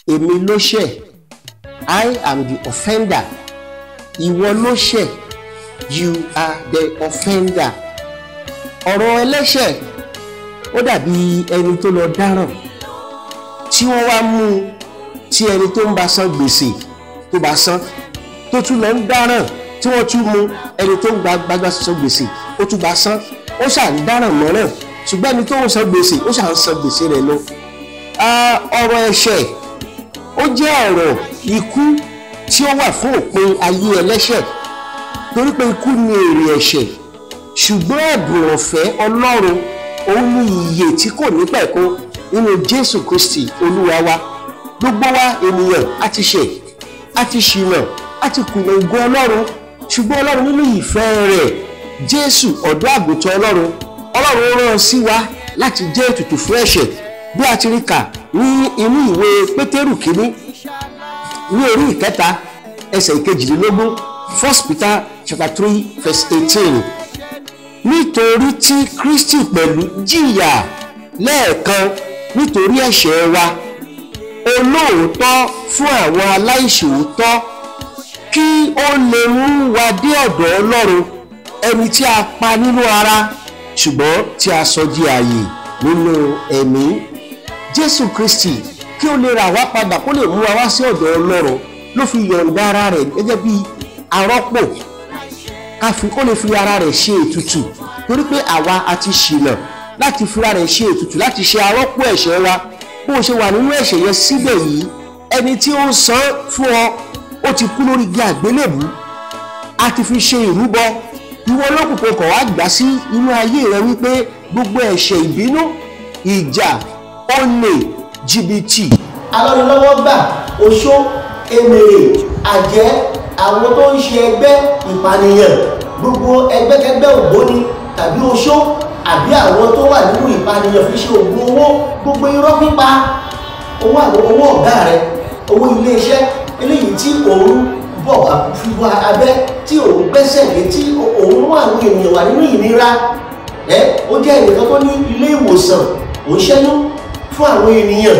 èmi ló ṣẹ̀ I am the offender ìwọ ló ṣẹ̀ you are the offender ọ̀rọ̀ ẹlẹ́ṣẹ̀ ó dàbí ẹni tó lọ dáràn tí wọ́n wá mú un tí ẹni tó ń bá san gbèsè tó bá san tó tún lọ ń dáràn tí wọ́n tún mú ẹni tó ń gba gbágbá san gbèsè ó tún bá san ó ṣà ń dáràn mọ́ràn ṣùgbọ́n ẹni tó ń san gbèsè ó ṣà ń san gbèsè rẹ̀ lọ. ọ̀rọ̀ ẹ̀ṣẹ̀ ó jẹ́ ọ̀rọ̀ ikú tí ó wà fún òpin ayé ẹlẹ́ṣẹ̀ torí pé ikú ni èrè ẹ̀ṣẹ̀ ṣùgbọ́n ẹ̀bùn ọ̀fẹ́ ọlọ́run òun ni ìyè tí kò ní pẹ̀kun nínú jésù kristi olúwa wa gbogbo wa ènìyàn a ti ṣẹ̀ a ti ṣìnà a ti kùnà ògo ọlọ́run ṣùgbọ́n ọlọ́run nínú ìfẹ́ rẹ̀ jésù ọ̀dọ́ àgùntàn ọlọ́run ọlọ́run rán sí wa láti jẹ́ ètùtù fún ẹ̀ṣẹ̀ bí a ti rí kà ní inú ìwé pétérù kínní ní orí ìkẹta ẹsẹ̀ ìkejìlélógún first peter chapter three verse eighteen nítorí tí kristi pẹ̀lú jìyà lẹ́ẹ̀kan nítorí ẹ̀ṣẹ̀ wa olóòótọ́ fún àwọn aláìṣòótọ́ kí ó lè mú wa dé ọ̀dọ̀ ọlọ́run ẹni tí a pa nínú ara ṣùgbọ́n tí a sọ di ààyè nínú ẹ̀mí jésù kristi kí ó lè rà wá padà kó lè mú wa wá sí ọ̀dọ̀ ọlọ́run ló fi yọ̀ǹda ara rẹ̀ gẹ́gẹ́ bí arọ́pò ká fi kó lè fi ara rẹ̀ ṣe ètùtù torí pé àwa a ti ṣìnà láti fira rẹ̀ ṣe ètùtù láti ṣe arọ́pò ẹ̀ṣẹ̀ wa bó o ṣe wà nínú ẹ̀ṣẹ̀ yẹn síbẹ̀ yìí ẹni tí ó ń san fún ọ ó ti kú lórí igi àgbélébù a ti fi ṣe ìrúbọ ìwọ olókùnkùn kọ̀ wá gbà sí inú ayé rẹ wípé gbogbo ẹ̀ṣẹ̀ ìbínú ìjà olè jìbìtì. alọ́nilọ́wọ́ gbà oṣó emèrè àjẹ́ àwọn tó ń ṣe ẹgbẹ́ ìpànìyàn gbogbo ẹgbẹ́kẹgbẹ́ ògbóni tàbí oṣó àbí àwọn tó wà nínú ìpànìyàn fi ṣe ògùn owó gbogbo irọ́ pípa owó àwọn owó ọ̀gá rẹ owó iléeṣẹ́ eléyìí tí òun bọ̀ wá fi wá abẹ́ tí òun gbẹ́sẹ̀ lé tí òun mú àwọn ènìyàn wà nínú ìnira ẹ ó jẹ́ ẹnìkan tó ní ilé ìwòsàn òun ṣẹ́yún fún àwọn ènìyàn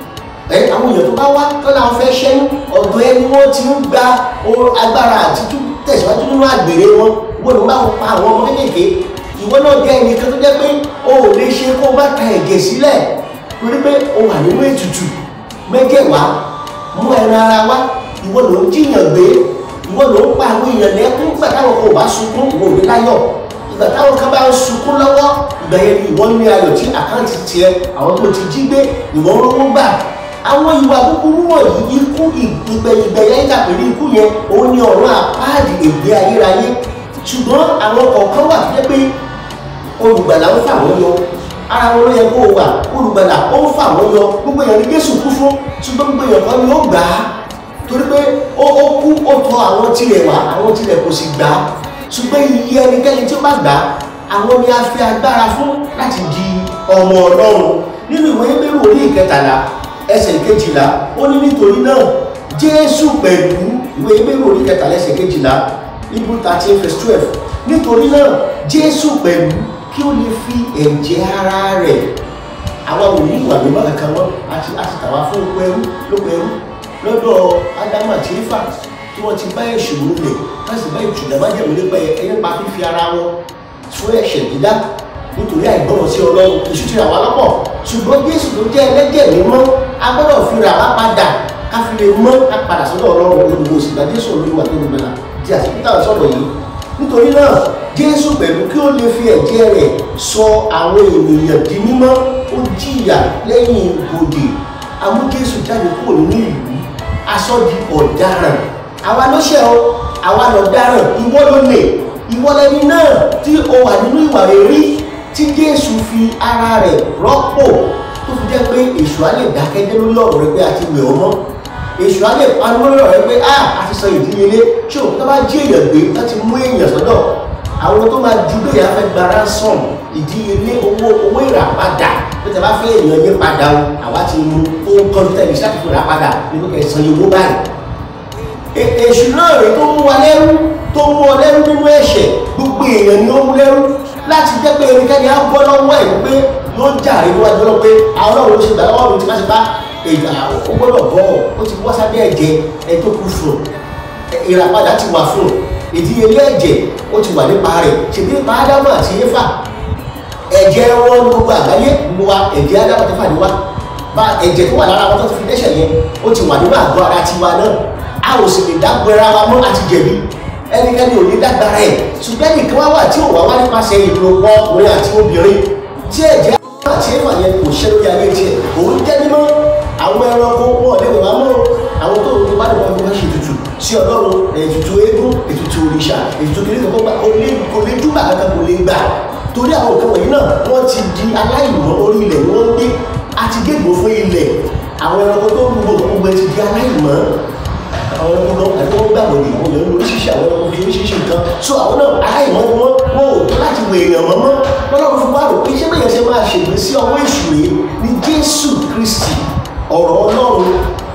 ẹ àwọn èèyàn tó bá wá tó láwọn fẹ́ ṣẹ́yún ọ̀dọ̀ ẹni wọ́n ti ń gba agbára àti tẹ̀síwájú nínú àgbèrè wọn wọ́n ló bá wọn pa àwọn ọmọ kéékèèké ìwọ náà jẹ́ ẹnìkan tó jẹ́ pé o ò lè ṣe kó o bá ta ẹ̀jẹ̀ sílẹ̀ torí pé o wà nínú ètùtù mẹ́jẹ̀wá mú ẹran ara wá ìwọ ló ń jiyàn gbé ìwọ ló ń pa àwọn èèyàn lẹ́kún nígbà táwọn kan ò bá sunkún ìwọ ò ní láyọ̀ ìgbà táwọn kan bá ń sunkún lọ́wọ́ ìgbà yẹn ni ìwọ ní ayọ̀ tí àkáǹtì tiẹ̀ àwọn tó ti jí gbé ìwọ ń rówó gbà àwọn ìwà búburú wọ̀nyí ikú ìgbẹ̀yìngbẹ̀yà ìtàpẹ̀lẹ̀ ikú yẹn òun ni ọ̀run àpáàdì ègbé ayérayé ṣùgbọ́n àwọn kọ̀ọ̀kan wà tó jẹ́ pé olùgbàlà ń fà wọ́n yọ ara wọn ló yẹ kó o wà olùgbàlà ó ń fà wọ́n yọ gbogbo èèyàn ní Jésù kú fún ṣùgbọ́n gbogbo èèyàn kan ni ó gbà á torí pé ó ó kú ó tọ̀ àwọn tirẹ̀ wá àwọn tirẹ̀ kò sì gbà á ṣùgbọ́n iye ẹnikẹ́ni tí ó bá gbà á àwọn ni a fi agbára fún láti di ọmọ Ọlọ́run nínú ìwé Hébérù orí ìkẹtàlá ẹsẹ̀ kejìlá ó ní nítorí náà Jésù pẹ̀lú ìwé Hébérù orí ìkẹtàlá ẹsẹ̀ kejìlá Hebrew thirteen verse twelve nítorí náà Jésù pẹ̀lú kí ó lè fi ẹ̀jẹ̀ ara rẹ̀ àwa ò ní ìwà mímọ́ kankan mọ́ àti àti tàwa fún oko ẹrú lóko ẹrú lọ́dọ̀ Ádámù àti Éfà tí wọ́n ti bá ẹ̀ṣẹ̀ lulẹ̀ wọ́n sì bá ìjùdá bá jẹ̀mú nípa ẹ̀ nípa fífi ara wọn fún ẹ̀ṣẹ̀ dídá nítorí àìgbọ́ràn sí Ọlọ́run èṣù ti rà wá lọ́pọ̀ ṣùgbọ́n Jésù tó jẹ́ ẹlẹ́jẹ̀ mímọ́ a gbọ́dọ̀ fi rà wá padà ká fi lè mọ́ ká padà sọ́dọ̀ Ọlọ́run olùwò sì gba Jésù olúwa tó gbẹ̀lá tí a sì fi táwọn sọ̀rọ̀ yìí nítorí náà Jésù pẹ̀lú kí ó lè fi ẹ̀jẹ̀ rẹ̀ sọ àwọn ènìyàn di mímọ́ ó jìyà lẹ́yìn ibodè amú Jésù jáde kúrò nínú ìlú aṣọ di ọ̀daràn àwa ló ṣẹ̀ o àwa lọ dáràn ìwọ ló lè ìwọ lẹni náà tí o wà nínú ìwà rere tí Jésù fi ara rẹ̀ rọ́pò tó fi jẹ́ pé èṣù á lè dákẹ́jẹ́ lórí ọ̀rọ̀ rẹ pé a ti wẹ̀ ọ́ mọ́ èṣù á lè panu lórí ọ̀rọ̀ rẹ pé a a ti sọ ìdíyelé ṣé o tó bá jí èèyàn gbé láti mú èèyàn sọ́dọ̀ àwọn tó máa ju bẹ́ẹ̀ afẹ́ gba ransom ìdíyelé owó owó ìràpadà bí tẹ bá fẹ́ èèyàn yín padà o àwa ti mú ohun kan tó tẹ̀lé sáà fún ìràpadà nínú kẹsàn-án yìí owó báyìí èṣù náà rèé tó mú wa lẹ́rú tó mú ọ lẹ́rú nínú ẹ̀ṣẹ̀ gbogbo èèyàn ni ó mú lẹ́rú láti jẹ́ pé ẹnikẹ́ni á gbọ́ lọ́wọ́ ẹ̀ pé yóò jàre níwájú ọlọ́run pé àwọn ọlọ́run ló ṣe gbà lọ́wọ́ mi tí má ṣe bá èdè àwọn ó gbọ́dọ̀ bọ́ ó ti wá sábẹ́ ẹ̀jẹ̀ ẹ tó kú fún un ìràpadà ti wà fún un ìdíyelé ẹ̀jẹ̀ ó ti wà nípa rẹ̀ ṣèbí nípa ádámù àti éfà ẹ̀jẹ̀ wọn ní gbogbo àgbáyé gbogbo wa ẹ̀jẹ̀ ádámù àti éfà ni wá bá ẹ̀jẹ̀ tó wà lára wọn tó ti fi dẹ́ṣẹ̀ yẹn ó ti wà nínú àgọ́ ara tiwa náà a ò sì lè dágbéra wa mọ́ àti jẹ̀bi ẹnikẹ́ni ò ní dágbára ẹ̀ ṣùgbọ́n nìkan wá wà tí ò wá wá nípasẹ̀ ìlòpọ̀ ọkùnrin àti obìnrin tí ẹ̀jẹ̀ àti éfà yẹn kò ṣẹ́ lórí ayé tiẹ̀ òun jẹ́ mímọ́ àwọn ẹranko wọn lè wà mọ́ àwọn tó ń bá nípa fún wọn ṣe ètùtù sí ọlọ́run ètùtù eégún ètùtù òrìṣà ètùtù kìnìún kan gbà kò lè kò lè dúbà kankan kò lè gbà torí àwọn nǹkan wọ̀nyí náà wọ́n ti di aláìmọ́ orí ilẹ̀ ni wọ́n ń gbé àti gégùn fún ilẹ̀ àwọn ẹranko tó ń gbogbo gbogbo ẹ ti di aláìmọ́ àwọn ẹranko náà àti wọ́n gbàgbọ́ ní àwọn èèyàn oríṣiríṣi àwọn ẹranko fi oríṣiríṣi nǹkan so àwọn náà aláìmọ́ ni wọ́n wọ́n ò tó láti wọ èèyàn mọ́mọ́ lọ́lọ́run fún wa rò pé ṣé bẹ́ẹ̀ ṣe máa ṣègbè sí ọwọ́ èṣù rèé ní Jésù Kristi ọ̀rọ̀ Ọlọ́run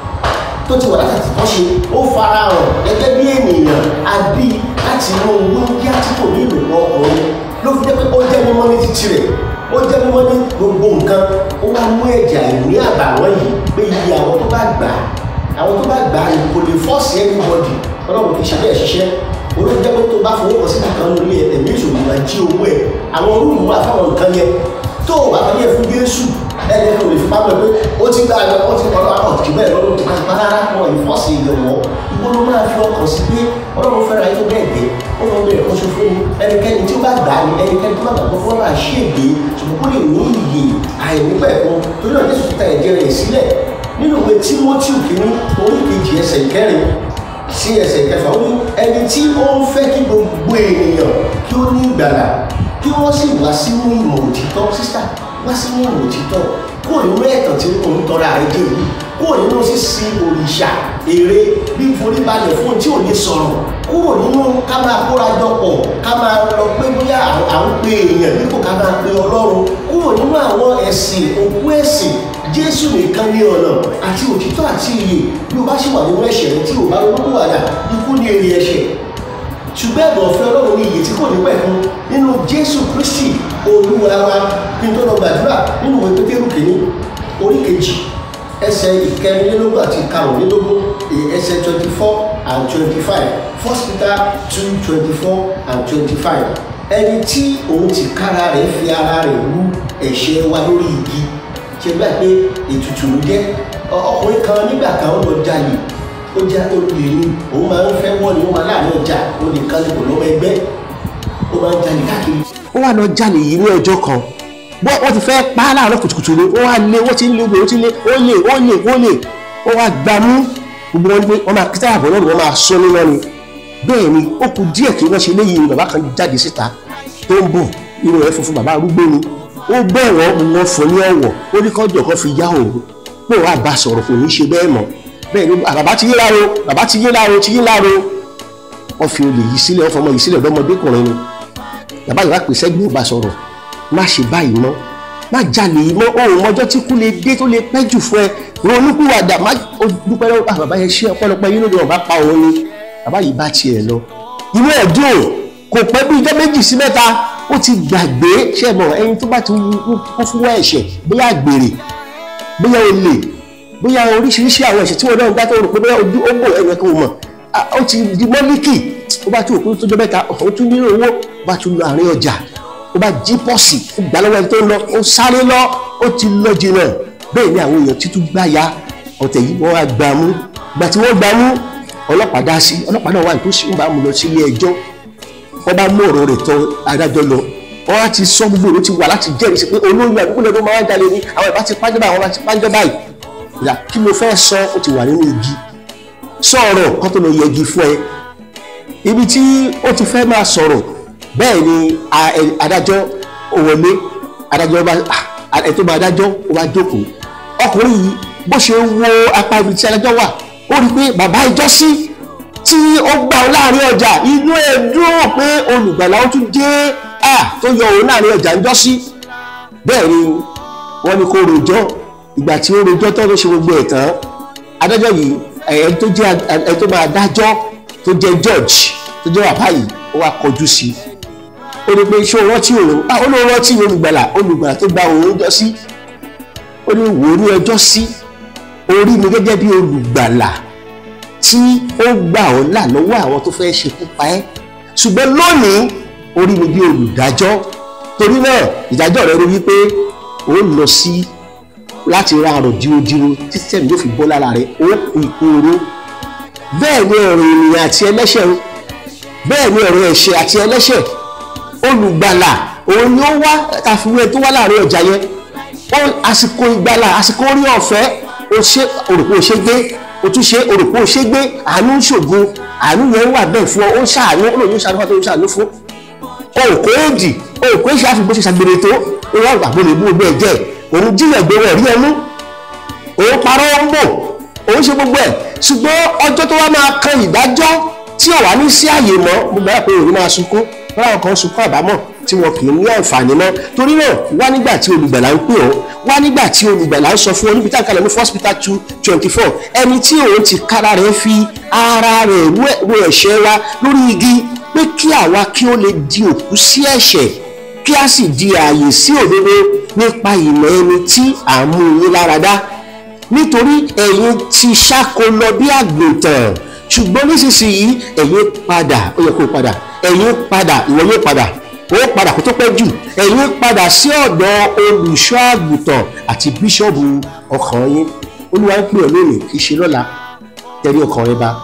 tó ti wà láti tọ́ ṣe ó fara hàn gẹ́gẹ́ bí ènìyàn àbí láti inú wíńdíá tí kò ní ìlú ọkùnrin ló fi jẹ́ pé ó jẹ́ mímọ́ ní títí rẹ̀ ó jẹ́ mímọ́ ní gbogbo nǹkan ó wá mú ẹ̀jẹ̀ àìní àbàwọ́n yìí pé iye àwọn tó bá gbà á àwọn tó bá gbà á yìí kò lè fọ́ọ̀sì anybody ọlọ́run kì í ṣe bẹ́ẹ̀ ṣiṣẹ́ olóòtú jẹ́ pé tó bá fowó kan sí nìkan nílé ẹ̀mí ìṣòwò máa jí owó ẹ̀ àwọn rúùmù wà fáwọn nǹkan yẹn tó o bá fẹ́ yẹ fún Jésù ẹni tó lè fi pamọ́ pé ó ti gbà ẹ̀ wọ́n ti kọ́ lọ́wọ́ àwọn jù bẹ́ẹ̀ lọ́dún tó bá rárá wọn ìfọ́sí ìyẹ̀wọ̀ ìwọ ló máa fi ọkàn sí pé ọlọ́run fẹ́ra yín tó bẹ́ẹ̀ gẹ́ ó lọ bẹ̀rẹ̀ kó ṣe fún mi ẹnikẹ́ni tí ó bá gbà á ní ẹnikẹ́ni tó bá gbàgbọ́ fún ọ̀rọ̀ àṣègbè ṣùgbọ́n kó lè ní iyè àìnípẹ̀kun torí náà Jésù ta ẹ̀jẹ̀ rẹ̀ sílẹ̀ nínú ìwé Tímótì kìíní orí kejì ẹsẹ̀ kẹrin sí ẹsẹ̀ kẹfà ó ní ẹni tí ó ń fẹ́ kí gbogbo ènìyàn kí ó ní ìgbàlà kí wọ́n sì wá sínú ìmọ̀ òtítọ́ sísá wá sínú ìmọ̀ òtítọ́ kúrò nínú ẹ̀tàn tí òun tọ́ra rẹ̀ dé yìí kúrò nínú sísí òrìṣà èrè bí forí balẹ̀ fún tí ò ní sọ̀rọ̀ kúrò nínú ká máa kóra jọ pọ̀ ká máa lọ pé bóyá à ń pe èèyàn dípò ká máa pe ọlọ́run kúrò nínú àwọn ẹ̀sìn òkú ẹ̀sìn jésù nìkan ní ọ̀nà àti òtítọ́ àti iyè bí o bá ṣì wà nínú ẹ̀ṣẹ̀ rẹ tí o bá ronú wàdà ikú ní èrè ẹ̀ṣẹ̀ ṣùgbọ́n ẹ̀bùn ọ̀fẹ́ ọlọ́run ní iyè tí kò ní pẹ̀kun nínú jésù kristi olúwa wa kí n tó lọ gbàdúrà nínú ìwé pétérù kìíní orí kejì ẹsẹ̀ ìkẹrìnlélógún àti karùnlélógún ẹsẹ̀ twenty four and twenty five first peter two twenty four and twenty five ẹni tí òun ti kára rẹ̀ fi ara rẹ̀ wú ẹ̀ṣẹ̀ wa lórí igi ṣe gbà pé ètùtù ló jẹ́ ọkùnrin kan nígbà kan ó lọ jalè ó já olè ní òun máa ń fẹ́ wọ́n ní ó máa láàrin ọjà ó lè kálí kò lọ́wọ́ ẹgbẹ́ ó máa ń jalè káàkiri. ó wà lọ jalè yìí ní ọjọ́ kan bọ́ wọ́n ti fẹ́ pa á láàárọ̀ kùtùkùtù ni ó wá lé wọ́n ti ń lé obìnrin ó ti lé ó lè ó lè ó lè ó wá gbà mú gbogbo wọn ni pé wọ́n máa kí táyà bọ̀ lọ́rùn wọ́n máa sọ nínú ni bẹ́ẹ̀ ni ó kù díẹ̀ kí wọ́n ṣe léyìí ni bàbá kan jáde síta tó ń bọ̀ irun rẹ̀ funfun bàbá arúgbó ni ó bẹ̀rọ̀ wọn fún ní ọ̀wọ̀ ó ní kọ́jọ̀ kan fi yá òun pé wàá bá sọ̀rọ̀ kò ní ṣe bẹ́ẹ̀ mọ́ bẹ́ẹ̀ ni bàbá ti yé láro bàbá ti yé láro ti yé láro wọ́n fi olè yìí sílẹ̀ wọ́n fọmọ yìí sílẹ̀ lọ́mọdékùnrin ni bàbá yìí wá pè sẹ́gbẹ́ ò bá sọ̀rọ̀ má ṣe báyìí mọ́ má jalè yìí mọ́ òun ọjọ́ tí kú lè dé tó lè pẹ́ jù fún ẹ ronúkúwàdà má dúpẹ́ lọ́wọ́ bàbá yẹn ṣe ọpẹ́lọpẹ́ yín lóde wọn bá pa òun ni bàbá yìí bá tiẹ̀ lọ inú ẹ̀ dùn kò pẹ́ bí ijọ́ méjì sí mẹ́ta ó ti gbàgbé ṣe mọ̀ ẹni tó bá ti kú fún ẹ̀ṣẹ̀ bóyá àgbèrè bóyá olè bóyá oríṣiríṣi àwọn ẹ̀ṣẹ̀ tí wọ́n náà ń dá tó rò pé bóyá ojú ó bò ẹ̀yẹ kò mọ̀ ó ti di mọ́líkì ó bá tún òkú tó jọ mẹ́ta ó tún nílò owó ó bá tún lọ àárín ọjà ó bá jí pọ́ọ̀sì ó gbà lọ́wọ́ ẹni tó ń lọ ó sáré lọ ó ti lọ jìnnà bẹ́ẹ̀ ni àwọn èèyàn títún gbá ya ọ̀tẹ̀ yìí wọ́n wá gbà mú gbà tí wọ́n gbà mú ọlọ́pàá dá sí ọlọ́pàá náà wà ní tó sì ń bá mú lọ sí ilé ẹjọ́ wọ́n bá mú ọ̀rọ̀ rẹ̀ tọ́ adájọ́ lọ wọ́n á ti sọ gbogbo èrò ti wà láti jẹ́rìí sí pé olóyún àdúgbò lọ́dún máa ń jalè ní àwọn ìbá ti pàjọ́ báyìí àwọn ìbá ti pàjọ́ báyìí ìyá kí ló fẹ́ sọ ó ti wà nínú igi sọ̀rọ̀ kó tó lọ yẹgi fún ẹ ibi tí ó ti fẹ́ máa sọ̀rọ̀ bẹ́ẹ̀ ni adájọ́ wọlé adájọ́ bá ẹ tó bá adájọ́ ó bá jókòó ọkùnrin yìí bó ṣe wo apá ibi tí adájọ́ wà ó rí i pé bàbá ìjọ́sí tí ó gbà ọ láàrin ọjà inú ẹ dúró pé olùgbàlà ó tún dé à tó yọ òun láàrin ọjà ń jọ́sí bẹ́ẹ̀ ni wọ́n ní kó rojọ́ ìgbà tí ó rojọ́ tó ló ṣe gbogbo ẹ̀ tán adájọ́ yìí ẹ̀ tó jẹ́ ẹ̀ tó máa dájọ́ tó jẹ́ judge tó jẹ́ bàbá yìí ó wá kọjú sí i ó ní pé ṣé o rántí òun ah ó ló rántí olùgbàlà olùgbàlà tó gba òun jọ sí ó ní wò ó ní ọjọ́ sí orí mi gẹ́gẹ́ bí olùgbàlà tí ó gbà ọ́ là lọ́wọ́ àwọn tó fẹ́ ṣekú pa ẹ́ ṣùgbọ́n lónìí orí mi bí olùdájọ́ torí náà ìdájọ́ rẹ rí wípé ó lọ sí láti ra àrò dírodíro títí tẹ̀mí yóò fi bọ́ lára rẹ ó kú ikú oró bẹ́ẹ̀ ni ọ̀rọ̀ ènìyàn àti ẹlẹ́ṣẹ̀ o bẹ́ẹ̀ ni ọ̀rọ̀ ẹ̀ṣẹ̀ àti ẹlẹ́ṣẹ̀ olùgbàlà òun ni ó wá àfiwé tó wá láàrin ọjà yẹn ó àsìkò ìgbàlà àsìkò orí ọ̀fẹ́ o ṣe òrùkú o ṣe gbé o tún ṣe òrùkú o ṣe gbé àánú ń ṣògo àánú yẹn wà bẹ́ẹ̀ fún ọ ó ń ṣàánú ó lòun ń ṣàánú fún ọ tó ń ṣàánú fún òkú èdì òkú èṣù àfi bó ṣe ṣàgbèrè tó ó wà gbàgbọ́ lè mú ogbó ẹ̀ jẹ́ òun jíyàn gbé wọn rí ẹnu òun parọ́ ń bò òun ṣe gbogbo ẹ̀ ṣùgbọ́n ọjọ́ tó wá máa kan ìdájọ́ tí ò wá ní sí àyè mọ́ mo gbà pé òun máa sunkún láwọn kan sunkún àbámọ̀ tí wọn kì í ní àǹfààní mọ́ torí náà wá nígbà tí olùgbàlà ń pè ọ́ wá nígbà tí olùgbàlà ń sọ fún ọ níbi tá a kalẹ̀ ní first peter two twenty four ẹni tí òun ti kára rẹ̀ fi ara rẹ̀ ru ẹ̀ṣẹ̀ wa lórí igi pé kí àwa kí ó lè di òkú sí ẹ̀ṣẹ̀ kí a sì di ààyè sí òdodo nípa ìmọ̀ ẹni tí à ń mú yín lára dá nítorí ẹ̀yin ti ṣáko lọ bí àgùntàn ṣùgbọ́n nísinsìnyí ẹ̀yin padà ó yẹ kó o padà ẹ̀yin padà ìwọ yóò padà ó padà kó tó pẹ́ jù ẹ̀yin padà sí ọ̀dọ̀ olùṣọ́ àgùntàn àti bíṣọ̀bù ọkàn yín olúwa ń pè ọ́ lónìí kì í ṣe lọ́la tẹ̀lé ọkàn rẹ bá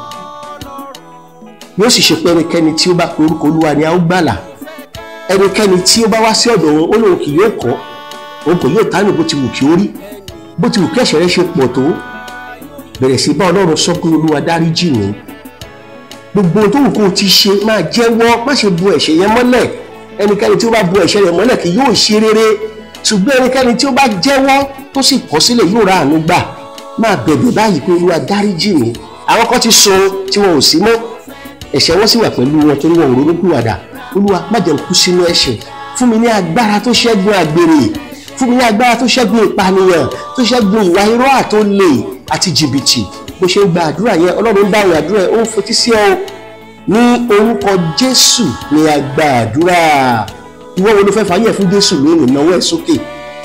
yóò sì ṣe pé ẹnikẹ́ni tí ó bá pe orúkọ olúwa ni a ó gbàlà ẹnikẹ́ni tí ó bá wá sí ọ̀dọ̀ òun ó lóun kì yóò kọ́ òun kò yóò tánù bó ti wù kí ó rí bó ti wù kí ẹ̀ṣẹ̀ rẹ ṣe pọ̀ tó bẹ̀rẹ̀ sí bá ọlọ́run sọ pé olúwa dáríjì mí gbogbo ohun tó wù kó o ti ṣe máa jẹ́wọ́ má ṣe bu ẹ̀ṣẹ̀ yẹn mọ́lẹ̀ ẹnikẹ́ni tí ó bá bu ẹ̀ṣẹ̀ rẹ̀ mọ́lẹ̀ kì yóò ṣe rere ṣùgbọ́n ẹnikẹ́ni tí ó bá jẹ́wọ́ tó sì kọ̀ sílẹ̀ yóò ra àánú gbà máa bẹ̀bẹ̀ báyìí pé olúwa dáríjì mí àwọn kan ti sọ tí wọn ò sí mọ́ ẹ̀ṣẹ̀ wọn sì wà pẹ̀lú wọn torí wọn ò ronúpìwàdà olúwa má jẹ́ n kú sínú ẹ̀ṣẹ̀ fún mi ní agbára tó ṣẹ́gun àgbèrè fún mi ní agbára tó ṣẹ́gun ìpànìyàn tó ṣẹ́gun ìwà irọ́ àtòlè àti jìbìtì bó ṣe ń gba àdúrà yẹn ọlọ́run ń dáhùn àdúrà ẹ̀ ó ń fetí sí ọ ní orúkọ jésù ni a gba àdúrà ìwọ wo ló fẹ́ fàyè fún jésù lónìí náwó ẹ̀ sókè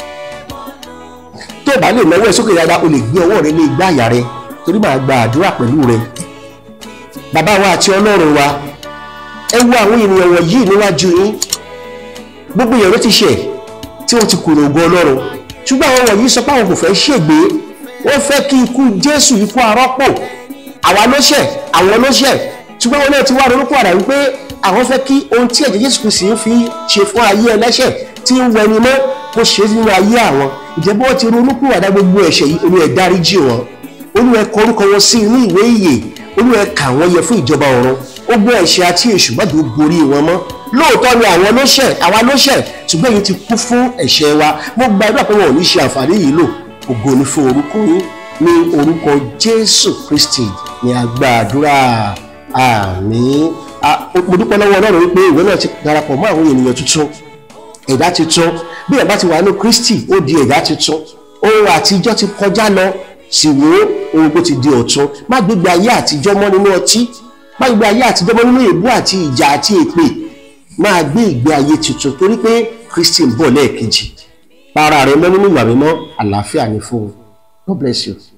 tó o bá lè náwó ẹ̀ sókè dáadáa o lè gbé ọwọ́ rẹ lé igbá àyà rẹ torí màá gba àdúrà pẹ̀lú rẹ bàbá wa àti ọlọ́run wa ẹ wo àwọn ènìyàn wọ̀nyí níwájú yín gbogbo èèyàn ló ti ṣẹ̀ tí wọ́n ti kùnà ògo ọlọ́run ṣùgbọ́n àwọn wọ̀nyí sọ pé àwọn kò fẹ́ ṣègbé wọ́n fẹ́ kí ikú jésù ikú arọ́pò àwa ló ṣẹ̀ àwọn ló ṣẹ̀ ṣùgbọ́n wọn náà ti wá ronúkú àdá wípé àwọn fẹ́ kí ohun tí ẹ̀jẹ̀ jésù kìí fi ṣe fún ayé ẹlẹ́ṣẹ̀ tí ń wẹni mọ́ kó ṣe nínú ayé àwọn ìjẹ́bú wọn ti ronúkú àdá gbogbo ẹ̀ṣẹ̀ yìí olú ẹ̀ dáríjì wọn olú ẹ̀ kọ orúkọ wọn sí inú ìwé ìyè olú ẹ̀ kà wọ́n yẹ fún ìjọba ọ̀run ó gbọ́ ẹ̀ṣẹ̀ àti èṣù má dùn borí wọn mọ́ lóòótọ́ ni àwọn ló ṣẹ̀ àwa ló ṣẹ̀ ṣùgbọ́n èyí ti kú fún ẹ̀ṣẹ̀ wa mo gbàdúrà pé wọn ò ní ṣe àǹfààní yìí lò ògo ni fún orúkọ yín ní orúkọ jésù kristi ní agbàdúrà àmín mo dúpẹ́ lọ́wọ́ ọlọ́run wípé ìwé náà ti darapọ̀ mọ́ àwọn ènìyàn tuntun ẹ̀dá tuntun bí ẹ̀ bá ti wà ní kristi ó di ẹ̀dá tuntun ohun àtijọ́ ti kọjá lọ sì wò ó ohun tó ti di ọ̀tun má gbégbé ayé àtijọ́ mọ́ nínú ọtí má gbégbé ayé àtijọ́ mọ́ nínú èébú àti ìjà àti èpè máa gbé ìgbé ayé tuntun torí pé kristi ń bọ̀ lẹ́ẹ̀kejì para rẹ mọ́ nínú ìwà mímọ́ àlàáfíà ní fún un God bless you.